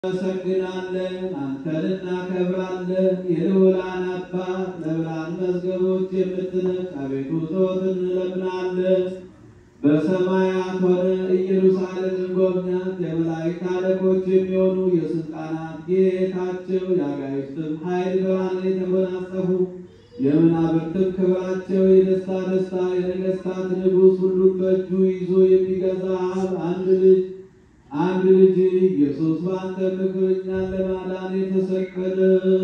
እናመሰግናለን፣ አንተን እናከብራለን። የልዑላን አባት ለብርሃን መዝገቦች የምትነቅ አቤቱ ዘወትር እንለምናለን። በሰማያት ሆነ ኢየሩሳሌምን ጎብኛት። የመላእክት አለቆች የሚሆኑ የስልጣናት ጌታቸው የአጋዕዝትም ኃይል ብርሃን የተጎናጸፉ የመናብርትም ክብራቸው የደስታ ደስታ የነገሥታት ንጉሥ ሁሉን በእጁ ይዞ የሚገዛ አብ አንድ ልጅ አንድ ልጅ ኢየሱስ በአንተ ምክር እኛን ለማዳን የተሰቀለ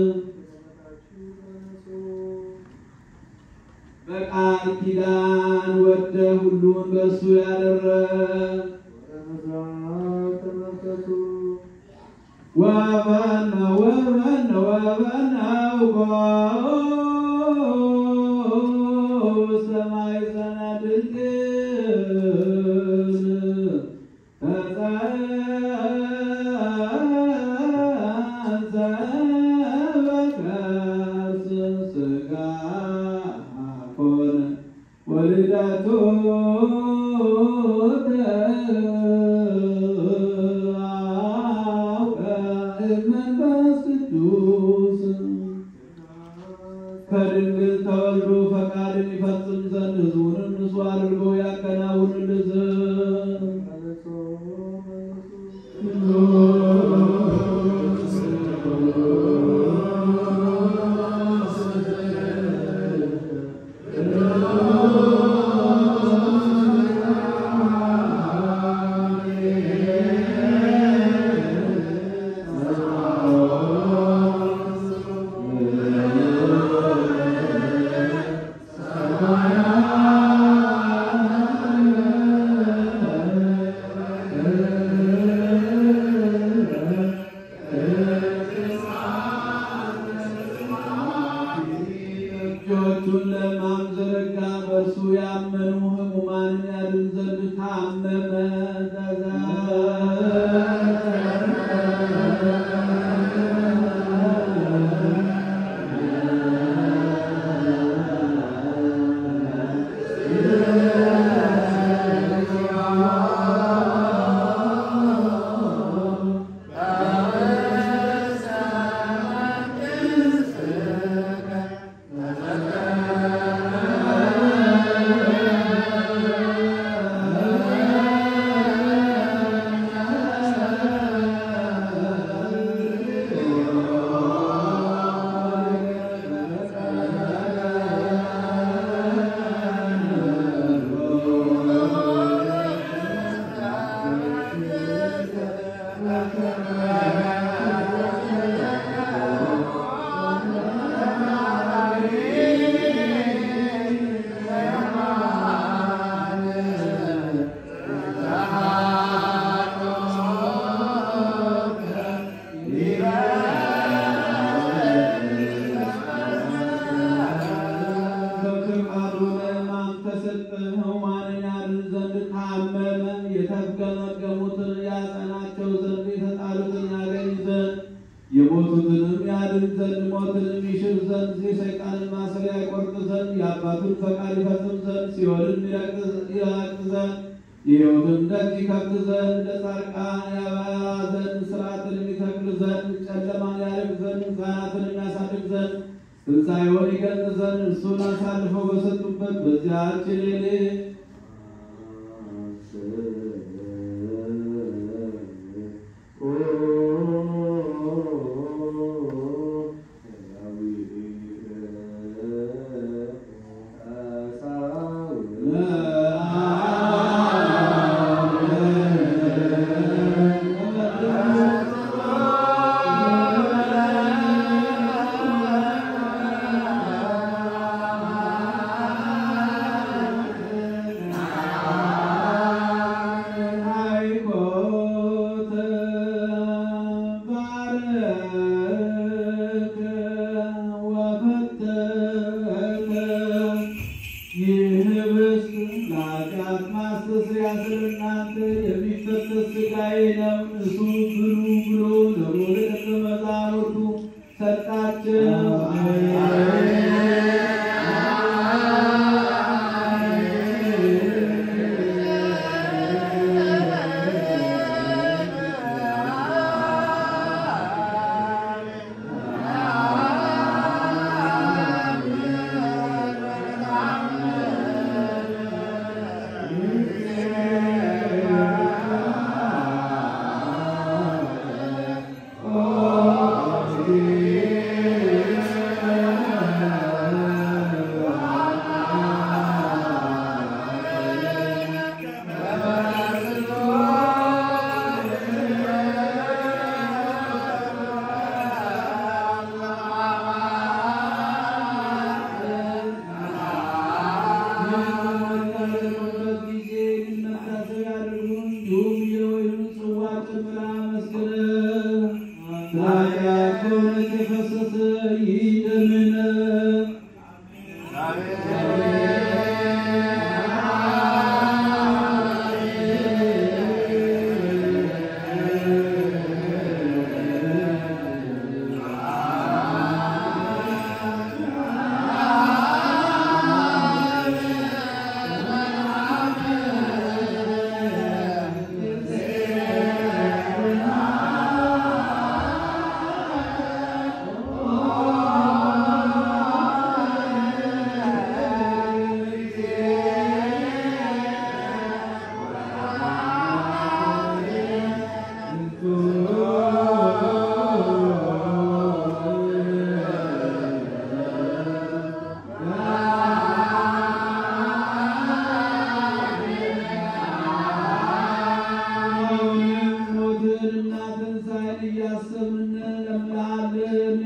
በቃል ኪዳን ወደ ሁሉን በእሱ ያደረግ ወበነ ወበነ ወበነው ሰማይ ዘነ ድንግል ተጸንሰ ሥጋ ኮነ ወልደቱ መንፈስ ቅዱስ ከድንግል ተወልዶ ፈቃድን ይፈጽም ዘንድ ሕዝቡንም ንጹሕ አድርጎ ያከናውንልን ዘንድ እጆቹን ለሕማም ዘረጋ። በእርሱ ያመኑ ሕሙማንን ያድን ዘንድ ታመመ። በፈቃዱ ለሕማም ተሰጠ። ሕሙማንን ያድን ዘንድ ታመመ። የተፍገመገሙትን ያጸናቸው ዘንድ የተጣሉትን ያገኝ ዘንድ የሞቱትንም ያድን ዘንድ ሞትንም ይሽር ዘንድ የሰይጣንን ማሰሪያ ይቆርጥ ዘንድ የአባቱን ፈቃድ ይፈጽም ዘንድ ሲኦልን ይረግጥ ዘንድ የሕይወትን ደጅ ይከፍት ዘንድ ለጻድቃን ያበራ ዘንድ ሥርዓትን ይተክል ዘንድ ጨለማን ያርቅ ዘንድ ሕፃናትን የሚያሳድግ ዘንድ ትንሣኤውን ይገልጥ ዘንድ እርሱን አሳልፈው በሰጡበት በዚያች ሌሊት ስለ ኃጢአት በእውነት የፈሰሰ ይደምን ሞትንና ትንሣኤን እያሰብን እንለምንሃለን።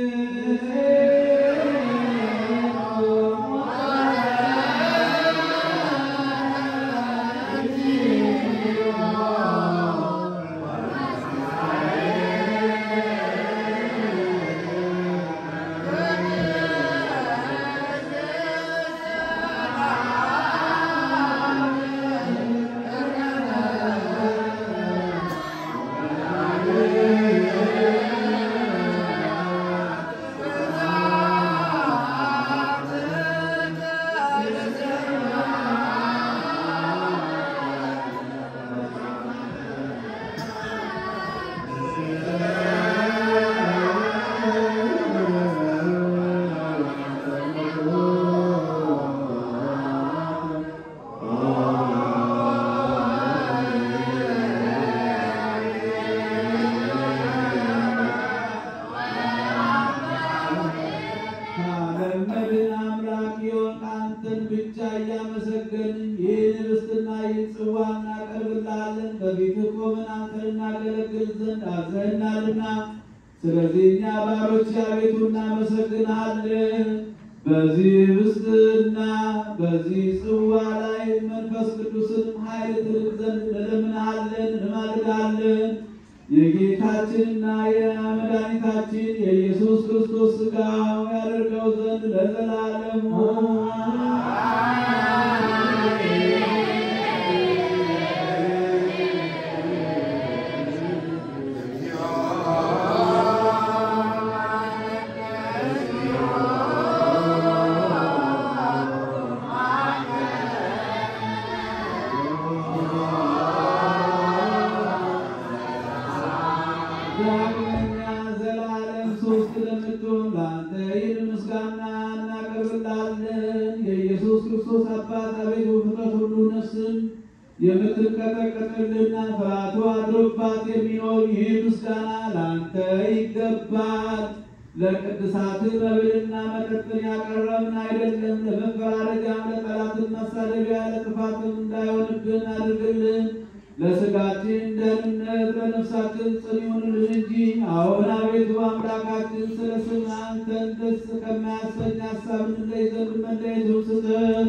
ከዓለም መድን አምላክ የሆንክ አንተን ብቻ እያመሰገንን ይህን ኅብስትና ይህን ጽዋ እናቀርብልሃለን። በፊትህ ቆመን አንተን እናገለግል ዘንድ አዘህናልና፣ ስለዚህ እኛ ባሮች አቤቱ እናመሰግንሃለን። በዚህ ኅብስትና በዚህ ጽዋ ላይ መንፈስ ቅዱስንም ኃይል ትልቅ ዘንድ እንለምንሃለን፣ እንማልዳለን። የጌታችንና የመድኃኒታችን የኢየሱስ ክርስቶስ ሥጋው ያደርገው ዘንድ ለዘላለሙ ዳግመኛ ዘላለም ሦስት ለምትሆን ለአንተ ይህን ምስጋና እናቀርብልሃለን። የኢየሱስ ክርስቶስ አባት አቤቱ ፍጥረት ሁሉ ነፍስን የምትንቀጠቀጥልና ፍርሃቱ አድሮባት የሚኖር ይህ ምስጋና ለአንተ ይገባል። ለቅድሳት መብልና መጠጥን ያቀረብን አይደለም፣ ለመፈራረጃም ለጠላትን መሳደቢያ ለጥፋትም እንዳይሆንብን አድርግልን። ለሥጋችን ደህንነት ለነፍሳችን ጽን ይሁንልን እንጂ አሁን አቤቱ አምላካችን ስለ ስም አንተን ደስ ከማያሰኝ ሀሳብ እንለይ ዘንድ መለየቱን ስጠን።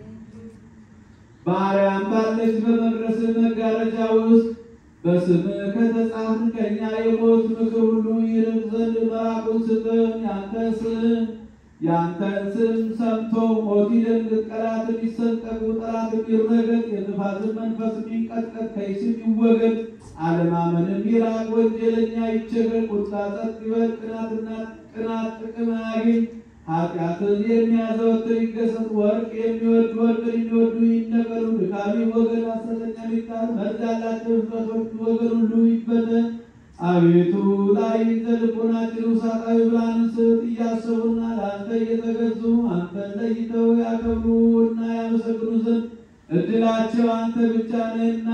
በአርያም ባለች በመቅደስ መጋረጃ ውስጥ በስምህ ከተጻፍን ከእኛ የሞት ምክር ሁሉ ይርቅ ዘንድ መራቁን ስጠን። ያንተ ስም ያንተን ስም ሰምቶ ሞት ይደንግጥ፣ ጠላት የሚሰንጠቁ ጠላት የሚረገጥ፣ የጥፋትን መንፈስ የሚንቀጥቀጥ ከይስም ይወገድ፣ አለማመንም ይራቅ፣ ወንጀለኛ ይቸገር፣ ቁጣ ጸጥ ይበል፣ ቅናትና ቅናት ጥቅም አያግኝ። ኃጢአትን የሚያዘወትር ይገሰጽ፣ ወርቅ የሚወድ ወርቅን የሚወዱ ይነቀሉ። ድካሚ ወገን ሐሰተኛ ሊጣል፣ መርዝ ያላቸው ፍጥረቶች ወገን ሁሉ ይበተን። አቤቱ ላይ ልቦናችን ውሳጣዊ ብርሃንን ስጥ፣ እያሰቡና ለአንተ እየተገዙ አንተን ለይተው ያከብሩና ያመሰግኑ ዘንድ እድላቸው አንተ ብቻ ነህና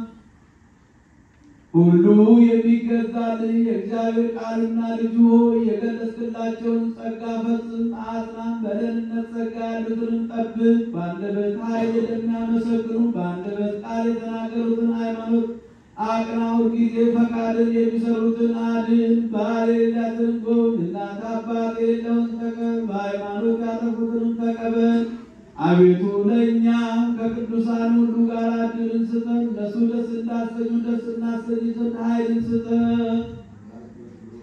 ሁሉ የሚገዛልህ የእግዚአብሔር ቃልና ልጁ ሆይ የገለጽክላቸውን ጸጋ ፈጽም፣ አጽናም። በደህንነት ጸጋ ያሉትንም ጠብቅ። በአንደበት ኃይል የሚያመሰግኑ በአንደበት ቃል የተናገሩትን ሃይማኖት አቅና። ሁልጊዜ ፈቃድን የሚሰሩትን አድን። ባል የሌላትን ጎብኝ። እናት አባት የሌለውን ተቀበል። በሃይማኖት ያጠፉትንም ተቀበል። አቤቱ ለእኛ ከቅዱሳን ሁሉ ጋር ዕድልን ስጠን። እነሱ ደስ እንዳሰኙ ደስ እናሰኝ ዘንድ ኃይልን ስጠን።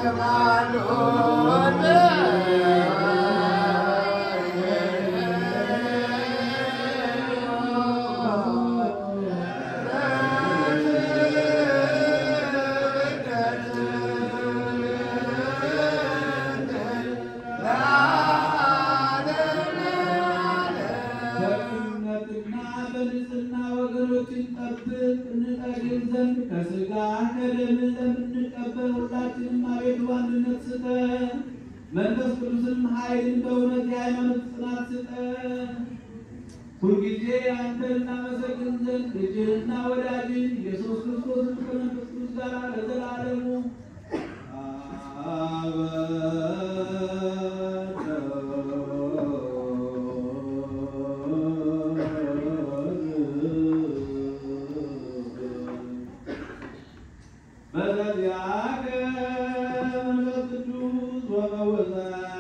በእምነትና በንጽሕና ወገኖችን ጠብቅ እንጠግብ ዘንድ ከሥጋ ከደም ለምንቀበል ሁላችንም አቤቱ አንድነት ስጠን። መንፈስ ቅዱስንም ኃይልን በእውነት የሃይማኖት ጽናት ስጠን። ሁልጊዜ አንተን እናመሰግን ዘንድ ልጅህና ወዳጅን ኢየሱስ ክርስቶስን ከመንፈስ ቅዱስ ጋር ለዘላለሙ በዚያ ቀን መንፈስ ቅዱስ ወመወዛት